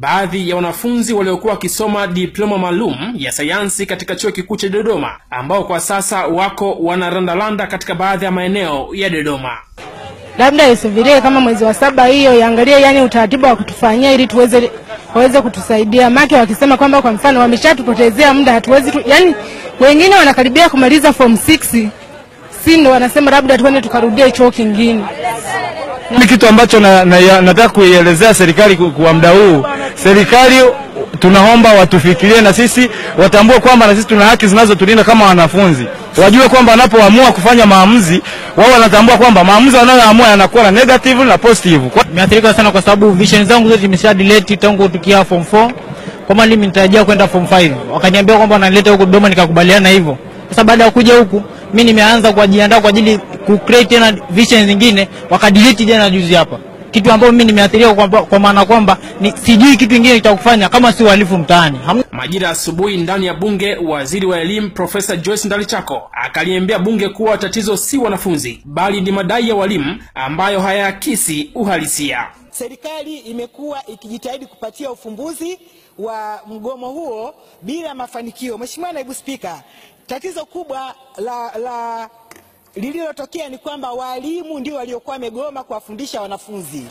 Baadhi ya wanafunzi waliokuwa wakisoma diploma maalum ya sayansi katika chuo kikuu cha Dodoma ambao kwa sasa wako wanarandaranda katika baadhi ya maeneo ya Dodoma. labda isubirie kama mwezi wa saba hiyo iangalie, yani utaratibu wa kutufanyia ili tuweze waweze kutusaidia. Make wakisema kwamba kwa mfano wameshatupotezea muda, hatuwezi tu, yani wengine wanakaribia kumaliza form 6 si ndo wanasema labda tuende tukarudie chuo kingine. Ni kitu ambacho na, na, nataka kuielezea serikali ku- kwa muda huu. Serikali tunaomba watufikirie na sisi, watambue kwamba na sisi tuna haki zinazotulinda kama wanafunzi, wajue kwamba wanapoamua kufanya maamuzi wao wanatambua kwamba maamuzi wanayoamua yanakuwa na negative na positive. Kwa Nimeathirika sana kwa sababu vision zangu zote zimesha delete tangu tukia form 4. Kama mimi nitarajia kwenda form 5. Wakaniambia kwamba wananileta huko Dodoma nikakubaliana hivyo. Sasa baada ya kuja huku mimi nimeanza kujiandaa kwa ajili ku create tena vision zingine wakadelete jana juzi hapa. Kitu ambacho mimi nimeathirika kwa, kwa maana kwamba ni, sijui kitu kingine cha kufanya kama si uhalifu mtaani. Hamna Majira ya asubuhi ndani ya bunge, waziri wa elimu Profesa Joyce Ndalichako akaliambia bunge kuwa tatizo si wanafunzi bali ni madai ya walimu ambayo hayaakisi uhalisia. Serikali imekuwa ikijitahidi kupatia ufumbuzi wa mgomo huo bila mafanikio. Mheshimiwa Naibu Spika, tatizo kubwa la, la lililotokea ni kwamba walimu ndio waliokuwa wamegoma kuwafundisha wanafunzi.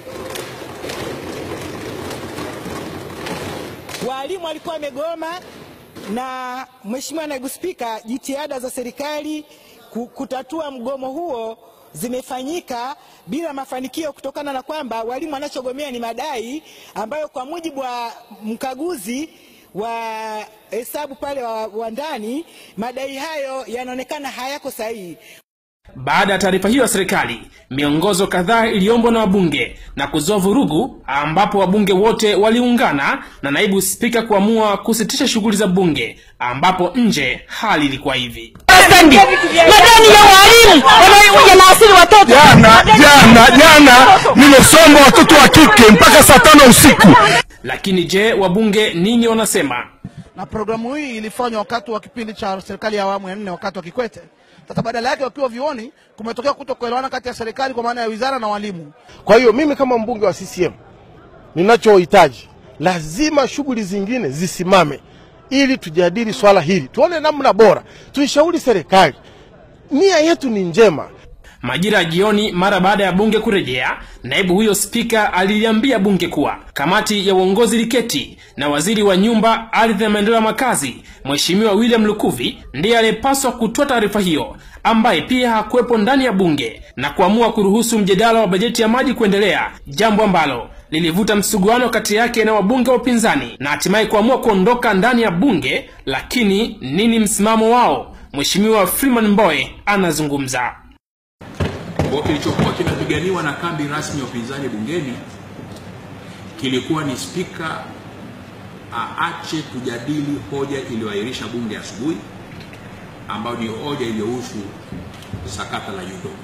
Walimu walikuwa wamegoma, na Mheshimiwa Naibu Spika, jitihada za serikali ku- kutatua mgomo huo zimefanyika bila mafanikio kutokana na kwamba walimu wanachogomea ni madai ambayo kwa mujibu wa mkaguzi wa hesabu pale wa, wa ndani madai hayo yanaonekana hayako sahihi. Baada ya taarifa hiyo ya serikali, miongozo kadhaa iliombwa na wabunge na kuzua vurugu, ambapo wabunge wote waliungana na naibu spika kuamua kusitisha shughuli za bunge, ambapo nje hali ilikuwa hivi. Madani ya walimu wanaasiri watoto jana jana jana nimesomba watoto wa kike mpaka saa tano usiku. Lakini je, wabunge nini wanasema? na programu hii ilifanywa wakati wa kipindi cha serikali ya awamu ya nne wakati wa Kikwete. Sasa badala yake wakiwa vioni, kumetokea kutokuelewana kati ya serikali kwa maana ya wizara na walimu. Kwa hiyo mimi kama mbunge wa CCM ninachohitaji, lazima shughuli zingine zisimame ili tujadili swala hili, tuone namna bora, tuishauri serikali. Nia yetu ni njema, Majira ya jioni, mara baada ya bunge kurejea, naibu huyo spika aliliambia bunge kuwa kamati ya uongozi liketi na waziri wa nyumba, ardhi na maendeleo ya makazi, Mheshimiwa William Lukuvi ndiye aliyepaswa kutoa taarifa hiyo, ambaye pia hakuwepo ndani ya bunge na kuamua kuruhusu mjadala wa bajeti ya maji kuendelea, jambo ambalo lilivuta msuguano kati yake na wabunge wa upinzani na hatimaye kuamua kuondoka ndani ya bunge. Lakini nini msimamo wao? Mheshimiwa Freeman Mbowe anazungumza. Kwa kilichokuwa kinapiganiwa na kambi rasmi ya upinzani bungeni kilikuwa ni spika aache kujadili hoja iliyoahirisha bunge asubuhi, ambayo ni hoja iliyohusu sakata la UDOM.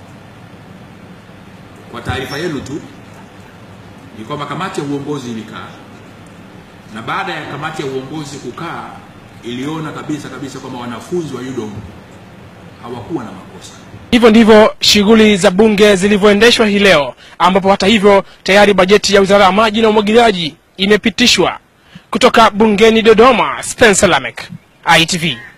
Kwa taarifa yenu tu ni kwamba kamati ya uongozi ilikaa, na baada ya kamati ya uongozi kukaa, iliona kabisa kabisa kwamba wanafunzi wa UDOM hawakuwa na makosa. Hivyo ndivyo shughuli za bunge zilivyoendeshwa hii leo, ambapo hata hivyo tayari bajeti ya wizara ya maji na umwagiliaji imepitishwa. Kutoka bungeni Dodoma, Spencer Lamek, ITV.